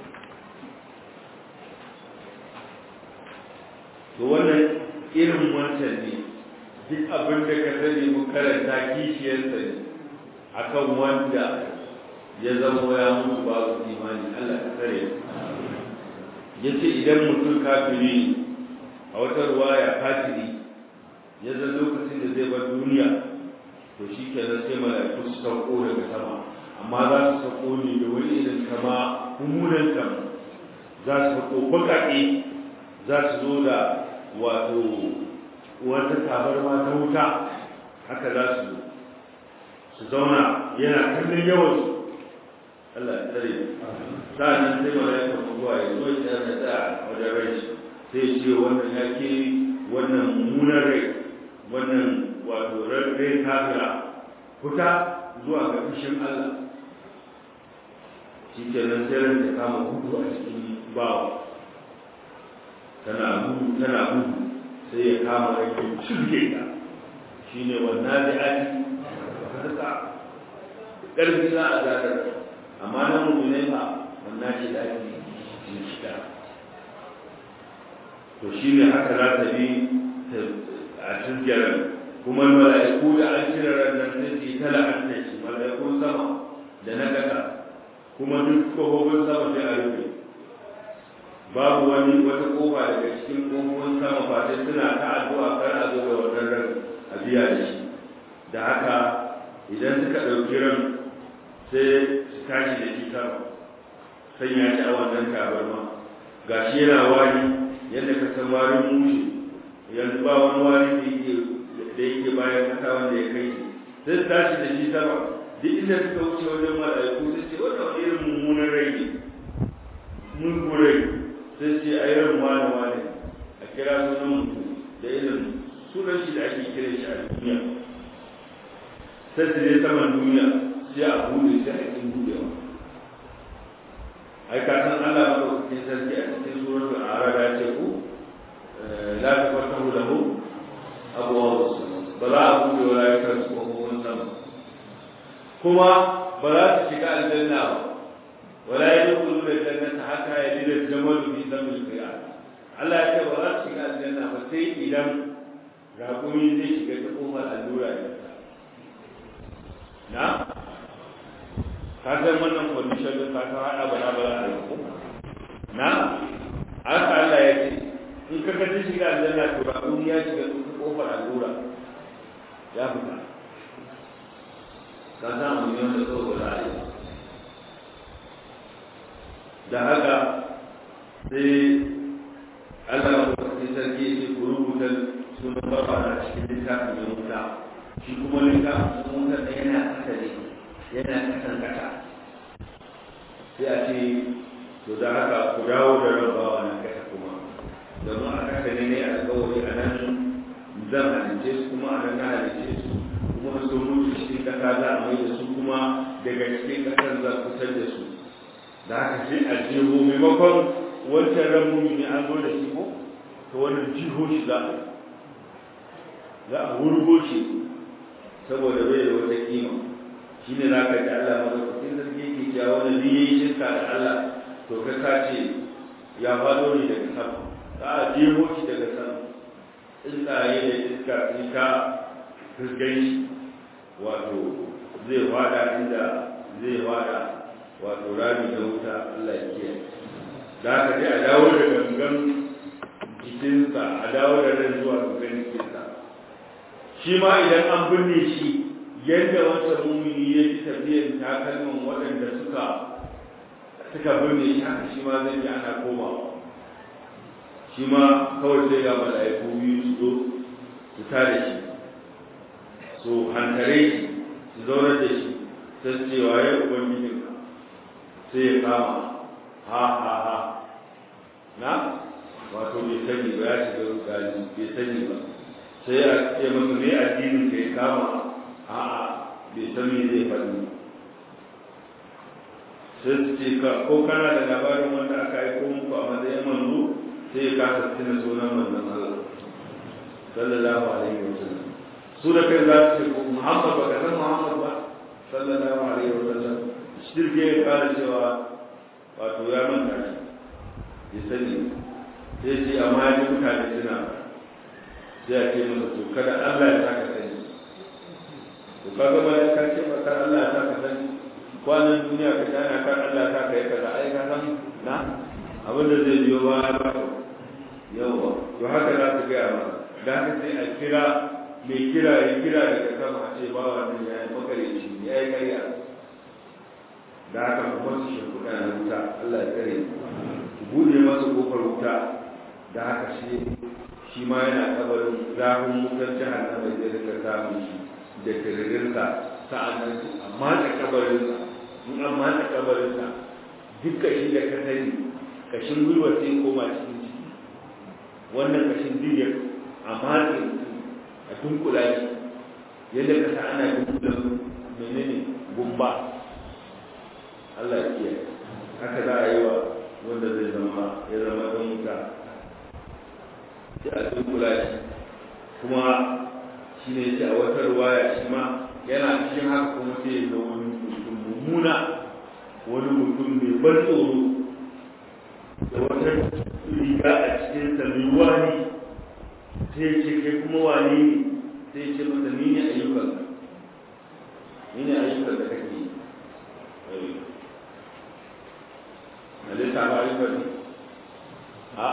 to wannan irin wancan ne duk abin da ka sani mu karanta kishiyarsa ne akan wanda ya zama ya mutu babu imani Allah ka tsare ya ce idan mutum kafiri a wata ruwaya kafiri ya zan lokacin da zai bar duniya to shi kenan sai mala'iku su sauko daga sama amma za su sauko ne da wani irin kama mummunan kama za su sauko baƙaƙe za su zo da wato wata tabarma ta wuta haka za su zo su zauna yana kallon yawan su Allah ya tsare sa'annan sai malaika mutuwa ya zo ya da da wajen rai sai ce wannan ya ke wannan mummunan rai wannan wato rai kafira fita zuwa ga fushin Allah shi ke nan sai ran ta kama hudu a cikin bawa tana gudu tana gudu sai ya kama rai ya shirge ta shine wannan da ake haka ƙarfi za a zaɗar amma na mummune ba wannan ce da ake yin shiga to shi ne haka za ta bi a cikin kuma mala'iku da an cire rannan sai su yi ta la'anta shi mala'ikun sama da na ƙasa kuma duk kofofin sama sai a rufe babu wani wata kofa daga cikin kofofin sama fatai suna ta addu'a kar a zo da wannan ran a biya da shi da haka idan suka ɗauki ran sai su tashi da shi sama sanya shi a wannan tabarma gashi yana wari yadda ka san warin mushe yanzu ba wani wari da yake da yake bayan kasa wanda ya kai sai su tashi da shi sama duk inda suka wuce wajen mala'iku sai ce wannan wani irin mummunan rai ne mun rai sai ce a irin wane wane a kira sunan mutum da irin sunan shi da ake kira shi a duniya sai su je saman duniya sai a bude sai a cikin budewa ai ka san Allah madaukakin sarki a cikin suratul arab ya ce ku la tafatahu lahu abwaab ba za a bude wa rayuwar su kofofin sama kuma ba za su shiga aljanna ba wala yadkhulu aljannata hatta yalida al-jamalu fi damil qiyam Allah ya ce ba za su shiga aljanna ba sai idan raƙumi zai shiga ta kofar allura ne na ka san wannan condition din ka san hada bala bala a yau na haka Allah ya ce in ka ga shiga aljanna to raƙumi ya shiga ta kofar allura ya fita ka san mu yau da kawai bala a yau da haka sai Allah ya kwafi sarki ya ce ku rubuta sunan baba na cikin littafin ya wuta shi kuma littafin wuta da yana kasa ne yana kasan kasa sai a ce to da haka ku dawo da rabawa na kasa kuma domin a kasa ne ne a kawai a nan zan halice su kuma a nan na halice su kuma sun mutu cikin kasa za a mai da su kuma daga cikin kasar za ku fitar da su da haka sai a jeho maimakon wancan ran mumini an zo da shi ko to wannan jiho shi za a za a wurgo shi saboda bai da wata kima shi ne za ka ji Allah madaukakin sarki yake cewa wanda zai yi shirka da Allah to ka sace ya faɗo ne daga sama za a jeho shi daga sama tsuntsaye da iska sun ta fuskan shi wato zai fada inda zai fada wato rami da wuta Allah ya kiyaye da haka sai a dawo da gangan jikinsa a dawo da ran zuwa gangan jikinsa shi ma idan an binne shi yadda wata mumini ya ji tafiyar takalman waɗanda suka suka binne shi haka shi ma zai ji ana komawa shi ma kawai sai ga mala'iku biyu su zo su tare shi su hankare shi su zaunar da shi sai su ce waye ubangijinka sai ya kama ha ha ha na wato bai sani ba ya shiga rukani bai sani ba sai a ce masa me addinin ka ya kama a a bai san me zai faɗi sai su ce ka ko kana da labarin wanda aka aiko muku a matsayin manzo sai ya kasa tuna sunan manzon Allah sallallahu alaihi wa sallam su da kai za su ce Muhammad ba ka san Muhammad ba sallallahu alaihi wa sallam shirke ya kara cewa wato ya manta shi ya sani sai ce amma ya mutane suna sai a ce masa to kada Allah ya saka sani to kaga ba ya kace ba kar Allah ya saka sani kwanan duniya ka tana kar Allah ya saka ya kaza ai ka san na abin da zai biyo ba ba yawa to haka za su gaya masa da haka sai a kira mai kira ya kira daga sama a ce ba wannan ya yi makareci ya yi karya da haka ku masu shimfiɗa na wuta Allah ya tsare ku buɗe masa ƙofar wuta da haka shi shi ma yana kabarin zafin wutar jahannama zai rika samun shi da tiririnsa sa'annan amma da kabarinsa in an matsa kabarinsa duk kashi da ka sani kashin gwiwa sai koma cikin ciki wannan kashin duk a matse a dunkula shi yadda ka sa ana dunkula menene gumba Allah ya kiyaye haka za a yi wa wanda zai zama ya zama don wuta sai a dunkula shi kuma shi ne shi a wata ruwaya shi ma yana cikin haka kuma sai ya wani mutum mummuna wani mutum mai ban tsoro da wata riga a cikin sa mai wani sai ya ce kai kuma wani ne sai ya ce masa ni ne ayyukan ni ne ayyukan da kake yi halitta ba ayyukan ne a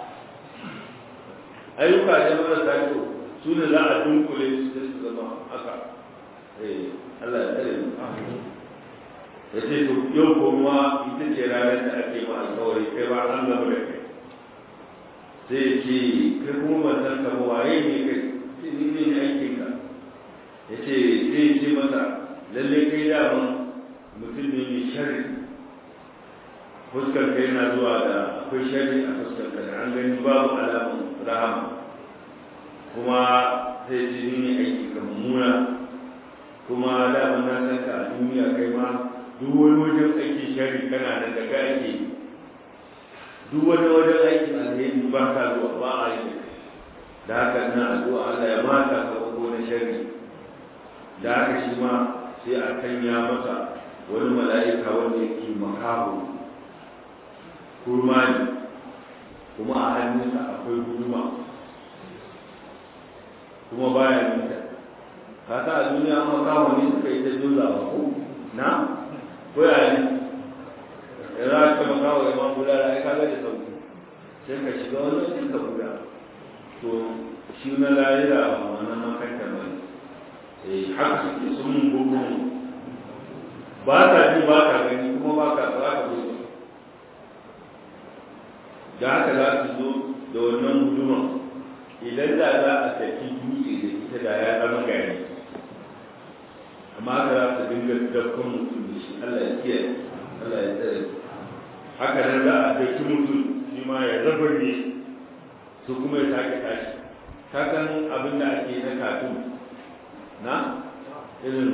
ayyuka ne marasa kyau su ne za a dunkule su sai su zama haka eh Allah ya tsare mu ya ce to yau kuma ita ce ranar da ake ma alkawari kai ba an gaba da kai sai ya ce kai kuma ban san ka ba waye ne kai sai ni ne aikin ka ya ce sai ya ce masa lalle kai daman mutum ne mai sharri fuskar kai yana zuwa da akwai sharri a fuskar ka da an gani babu alamun rahama kuma sai ji ni aiki ka mummuna kuma daman na san ka a duniya kai ma duk wani wajen aiki sharri kana da daga ake duk wani wajen aiki alheri ba ka zuwa ba a yi da haka ina addu'a Allah ya mata ka ko na sharri da haka shi ma sai a kanya masa wani mala'ika wanda yake makaho kurma ne kuma a hannunsa akwai guduma kuma baya nita ka sa a duniya an makaho ne suka yi ta juza ba ko na ko ya ne ya za ka makaho ya ma bula da aika da sauki sai ka shiga wani sai ka bula to shi na layira a wannan makanta ba ne haka suke sun gugu ba ta ji ba ta gani kuma ba ka za ka gudu da haka za su zo da wannan guduma idan da za a tafi dutse da ita da ya zama gari amma haka za su dinga dafkan mutum da shi Allah ya kiyaye Allah ya tsare haka nan za a tafi mutum shi ma ya zabar ne su kuma ya sake tashi kakan abin da ake na katun na irin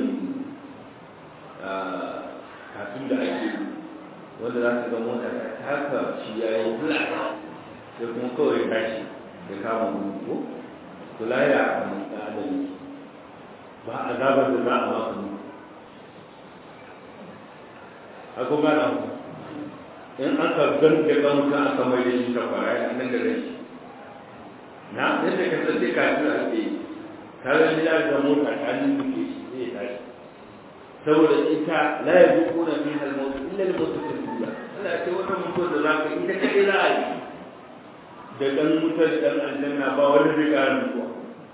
katun da ake wanda za ka ga mota ta haka shi ya yi flat sai kuma kawai tashi da kama mutu to laya a kan adami ba a gabar da za a maka mutu a kuma na mu in aka ganga ɗanka aka mai da shi ta kwara ya nan da rai na yadda ka tsaye kafin a ke kaga ni ya ga mota ta nan duke shi zai tashi saboda ita la ya zuku na fi halmautu illa da mutu ta dula Allah ce wannan mutuwar da zaka ita kaɗai za a yi da ɗan mutar da ɗan aljanna ba wanda zai ƙara mutuwa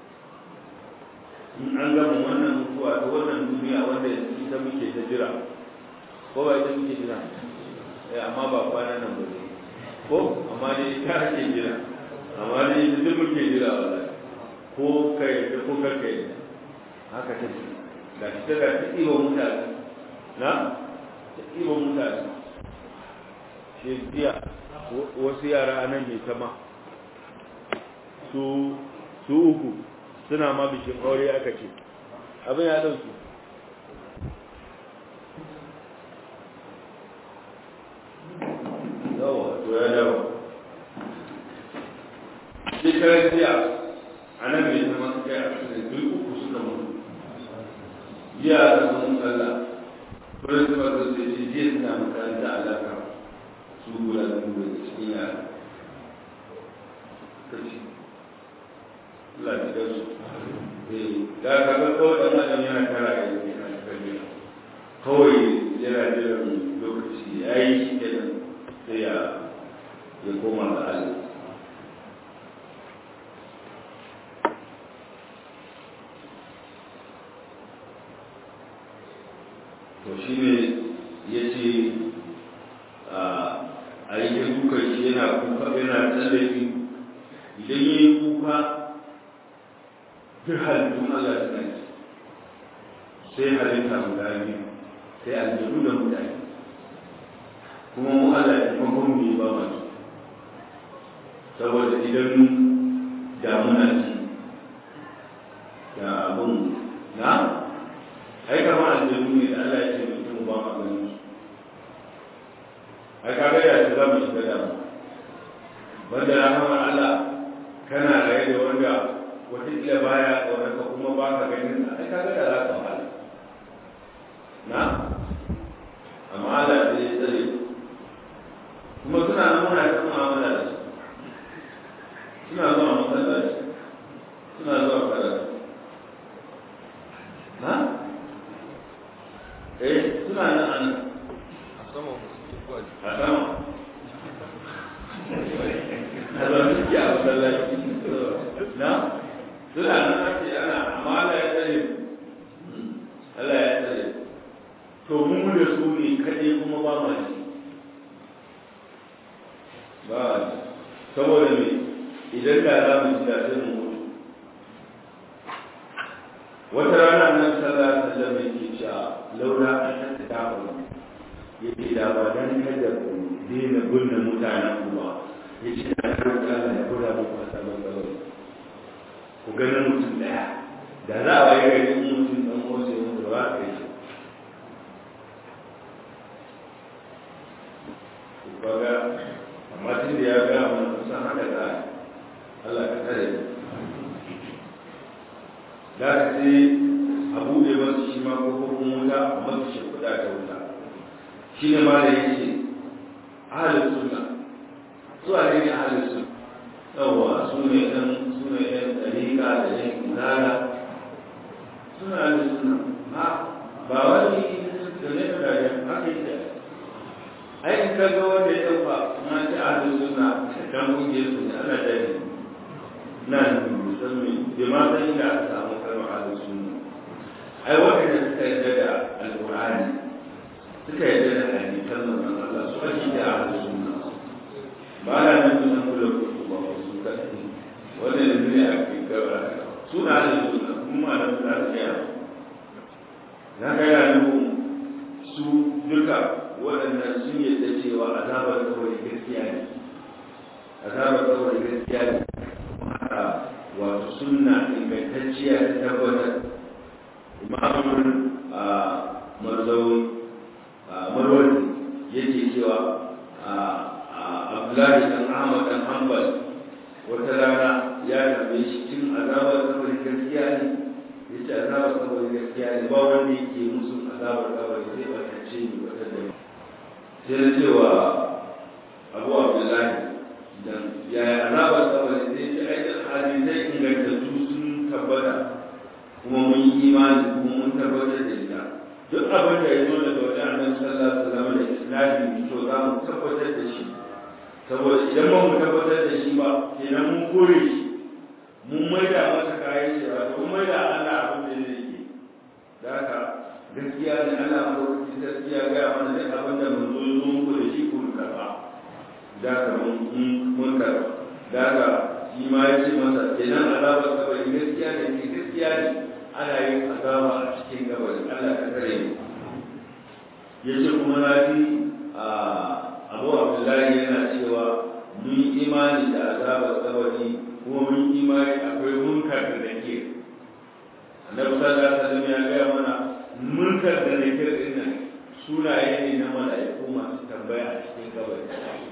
in an gama wannan mutuwa ta wannan duniya wanda ita muke ta jira ko ba ita muke jira eh amma ba kwanan nan ba ne ko amma dai ita ake jira amma dai ita duk muke jira wallahi ko kai da ko kai haka ta ce ga shi ta ga ta ɗiba mutane na ta ɗiba mutane shi jiya wasu yara a nan mai sama su su uku suna ma bishin aure aka ce abin ya ɗauki yawa to ya dawo shekarar jiya a nan mai sama su kai a cikin duk uku suka mutu jiya da sun tsalla principal da su ce jiya suna makaranta alaka su guda biyu da cikin yara kaci lafiya su da ka ga kawai ɗan adam yana tara da yake na cikin kawai yana jiran lokaci ya yi shi kenan sai ya ya koma ga Allah to shi ne ya ce a yi ta dukan shi yana kuka yana tsallafi idan ya yi kuka duk halittun Allah suna ci sai halitta guda biyu sai aljanu da mutane kuma mu Allah ya kuma kuma ba masu saboda idan damuna ci da abin na ai kama aljanu ne da Allah ya ce mutum ba ma ganin ai ka ga ya za mu shiga damu wanda rahamar Allah kana raye da wanda wataƙila baya tsoron ka kuma ba ka ganin ai ka ga da za ka wahala na amma Allah sai ya tsare kuma suna nan muna ta mu'amala da su suna zuwa masallaci suna zuwa karatu na eh suna nan an a sama musu ke kwaji a sama a zaune suke a masallaci na suna nan ake ana amma Allah ya tsare Allah ya tsare to mu da su ne kaɗai kuma ba ma ji ba saboda me idan da za mu ji da sai mu mutu wata rana nan sallah ta da mai ke cewa laura an ta dafa yake da ba dan kada ku daina gunna mutanen ku ba yace na roƙi Allah ya kula muku a sabon sabon ku ganin mutum daya da za a waye gari mutum dan uwansa ya mutu ba ka yi kaga amma tun da ya ga mun san haka da Allah ka kare da ka sai a buɗe masu shi ma ko kuma wuta a masu shi kuɗa ta wuta shi ne ma da yake ahalin sunna su a ne ahalin sunna yawwa su ne ɗan su ne ɗan ɗariƙa da ɗan izala suna ahalin sunna ha ba wani da ne da ya haka yake ai in ka ga wanda ya ɗauka na ci ahalin sunna kan kungiyar su ne ana dani nan musamman bai ma san inda aka samu kalmar ahalin sunna ai waɗanda suka yarda da alƙur'ani suka yarda da hadisan manzon Allah su ake da ahlus sunna ba na nan sunan kula ku ba su ka wanda da ne a cikin gaba suna ahlus sunna kuma da su da ya na ga ya nuhu su duka waɗannan sun yarda cewa azabar kawai gaskiya ne azabar kawai gaskiya ne wato sunna ingantacciya ta tabbatar imamun marzauni marwazi yake cewa abdullahi dan ahmad dan hanbal wata rana ya tambaye shi cin azabar kabari gaskiya ne ya ce azabar kabari gaskiya ne ba wanda yake musu azabar kabari sai batacce ne wata da sai na cewa abu abdullahi dan yaya azabar kabari sai ce aikin hadisai ingantattu sun tabbata kuma mun yi imani kuma mun tabbatar da ita duk abin da ya zo daga wajen annabi sallallahu alaihi wasallam da islami to za mu tabbatar da shi saboda idan ba mu tabbatar da shi ba kenan mun kore shi mun maida masa kayan shi ba mun maida Allah abin da zai yi da haka gaskiya ne Allah ma lokaci gaskiya ga mana duk abin da mun zo zo muku da shi kun karba da haka mun mun karba da haka shi ma ya ce masa kenan azabar kabari gaskiya ne gaskiya ne ana yin azaba a cikin gabarin Allah ka kare mu ya ce kuma na ji abu abdullahi yana cewa mun yi imani da azabar kabari kuma mun yi imani akwai munkar da nake annabi sallallahu alaihi wasallam ya gaya mana munkar da nake din nan sunaye ne na mala'iku masu tambaya a cikin kabari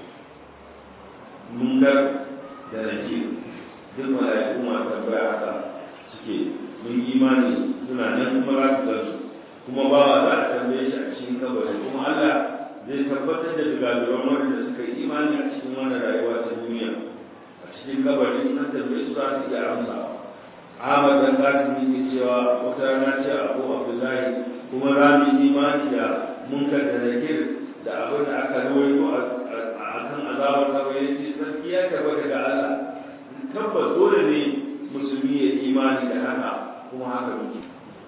munkar da nake duk mala'iku masu tambaya haka suke mun imani suna nan kuma za su gansu kuma ba wa za a tambaye shi a cikin kabari kuma Allah zai tabbatar da dugaduran wanda suka yi imani a cikin wannan rayuwa ta duniya a cikin kabari an tambaye su za su iya amsa Ahmad dan Qasim yake cewa wata rana ce Abu Abdullahi kuma za mu yi imani da munkar da nakir da abin da aka rawaito a kan azabar kabari yace sarki ya tabbata ga Allah tabbas dole ne musulmi ya imani da haka kuma haka muke.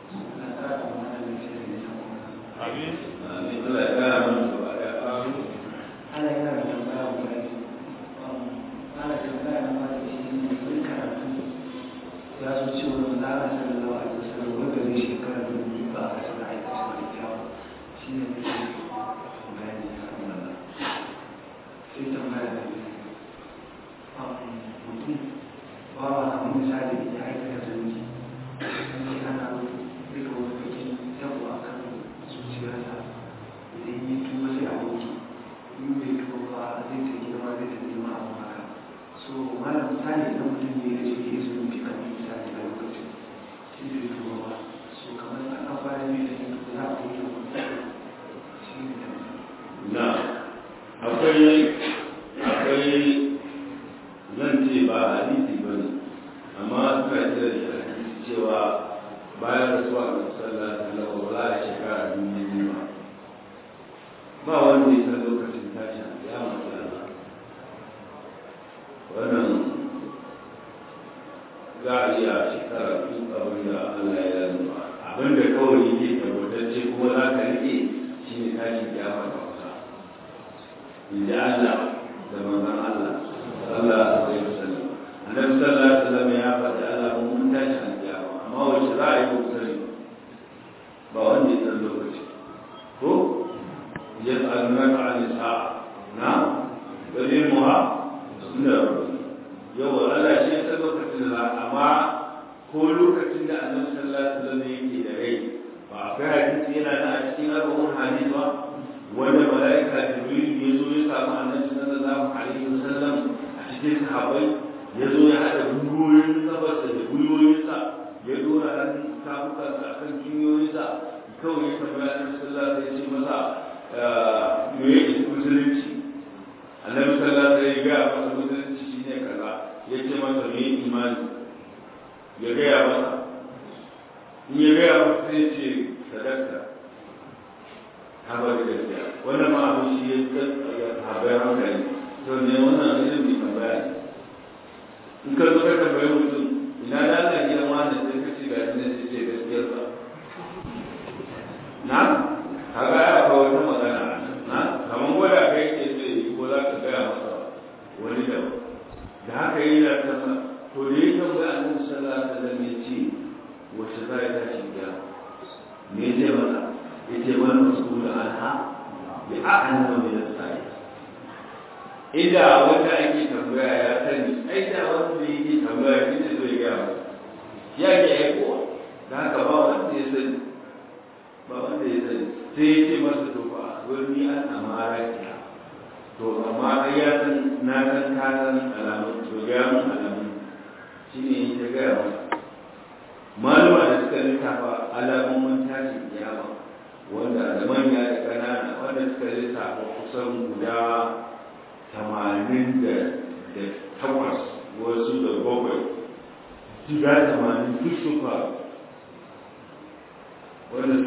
Amin. Amin. Allah ya kara mana gaba da amin. Allah yana da tambaya wa kai. Ana tambaya na fara shi ne sun karatu. Ya zo cewa na Allah sallallahu alaihi wasallam wanda ne shekara da biyu ba a sana aikata mai kyau. Shi ne ne bayani a kan wannan. Sai tambaya da mutum ba wa kamar misali ya aikata zunubi sai ana rika wani bakin yabo a kan zuciyarsa idan yi tuba sai a wanke in bai tuba ba zai ta girma zai ta girma a haka so malam misali idan mutum ne ya ce ya yi zunubi kan misali a lokacin sai bai tuba ba so kamar an an fara mai da yin tuba za a wanke shi ne Na akwai akwai zan ce ba hadisi ba ne amma suna kira da hadisi cewa bayan rasuwa ga sallah sallah ba za a shekara duniya biyu ba ba wanda ya san lokacin tashin ya masu Allah iya shekara duk abin da Allah ya zama abin da kawai yake tabbatacce kuma za ka rike shi ne tashin kiyama ta kusa inda Allah da manzon Allah sallallahu alaihi wasallam annabi sallallahu alaihi wasallam ya faɗi Allah mun tashi an kiyama amma wace za a yi ko sani ba wanda ya san lokaci ko yas'alunaka 'ani sa'a na qadimuha inda yau Allah shi ya san lokacin da amma ko lokacin da annabi sallallahu alaihi wasallam yake da rai ba akwai hadisi yana da a cikin arba'un hadisi ba wanda malaika jibril ya zo ya samu annabi sallallahu alaihi wasallam a cikin sahabbai ya zo ya hada gwiwoyin sabarsa da gwiwoyinsa ya dora hannun tafukansa a kan cinyoyinsa kawai ya tambaya annabi sallallahu alaihi wasallam ya ce masa me yake musulunci annabi sallallahu alaihi wasallam ya ga masa musulunci shine kaza ya ce masa me imani ya gaya masa in ya gaya masa sai ce sadaka ta ba da gaskiya wannan ma abin shi ya habayar hankali to ne wannan irin mai tambaya ne in ka zo ka tambayi mutum ina da Allah gidan wani sai ka ce ga shi ne sai ce gaskiyar sa na kaga ya ba wata magana na kamar gwada kai ke ce ko za ka gaya masa wani da da haka yi da kasa to da ya tambaya annabi sallallahu alaihi wasallam ya ce wace za ya tashi gida me ya ce masa ya ce wani masul anha bi a'lamu min as-sa'i ida wanda ake tambaya ya sani ai da wanda yake tambaya shi ne zai gaya masa ya ke aikowa da haka ba wanda ya sani ba wanda ya sani sai ya ce masa to fa wani an amara kiya to amma ai ya san na san ka san alamun to ga mun alamun shine ya gaya masa malama da suka littafa alamomin tashin kiyama wanda da manya da ƙanana wanda suka lissafa kusan guda tamanin da takwas wasu da bakwai guda tamanin duk su faru wanda